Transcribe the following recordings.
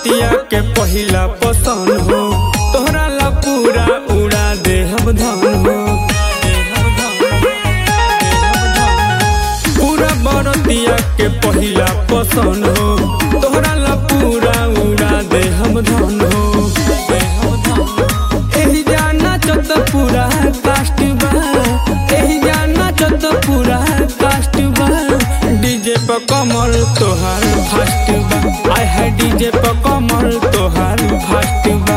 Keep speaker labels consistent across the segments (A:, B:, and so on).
A: बरतिया के पहिला पसंद हो तोहरा ला पूरा उड़ा दे हम धन हो पूरा बरतिया के पहिला पसंद हो तोहरा ला पूरा उड़ा दे हम धन हो एही जाना चत पूरा कास्ट बा एही जाना चत पूरा कास्ट बा डीजे पर कमर तोहार फास्ट बा आय है डीजे पर कमर तोहार फास्ट बा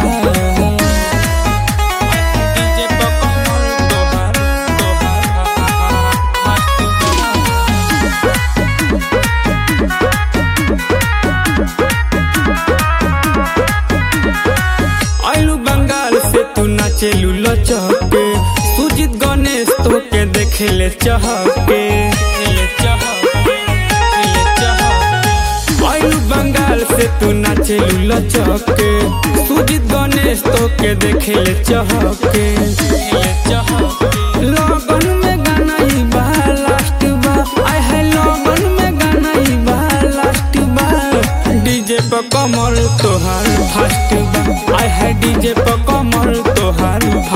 A: डीजे पर कमर तोहार तोहार फास्ट बा आइलू बंगाल से तू नाचेलू लचके सुजीत गणेश तो के देखेले चहके आइलू बंगाल से तू नाचेलू लचके सुजीत गणेश तो के देखेले चहके लगन में गाना ही बा लास्ट बा आय है लगन में गाना ही बा लास्ट बा डीजे पर कमर तोहार फास्ट बा आय है डीजे पर कमर तोहार